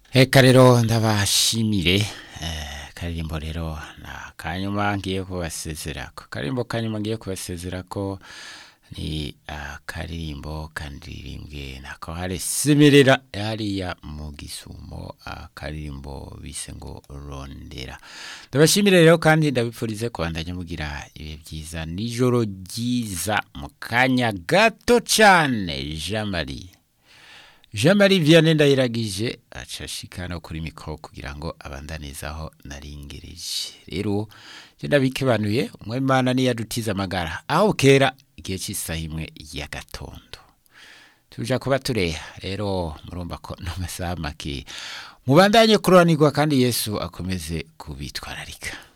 Eka rero ndabashimire eh, karirimbo rero na kanyuma ngiye kubasezerako karirimbo kanyuma ngiye kubasezerako ni akaririmbo kandirimbwe na kohare simirira hariya mu gisumo akaririmbo bise ngo rondera ndabashimire rero kandi ndabipfurize kubandanya mugira ibihe byiza nijoro ryiza mu kanya gato cyane Jean Marie Jean Marie Vianney ndayiragije acashikana kuri mikro kugira ngo abandanizaho naringereje rero je ndabikebanuye umwemana ni yadutiza amagara aho kera igihe cy'isaha imwe ya gatondo tuja kuba tureha rero murumva ko no masaha make mubandanye kuranirwa kandi Yesu akomeze kubitwararika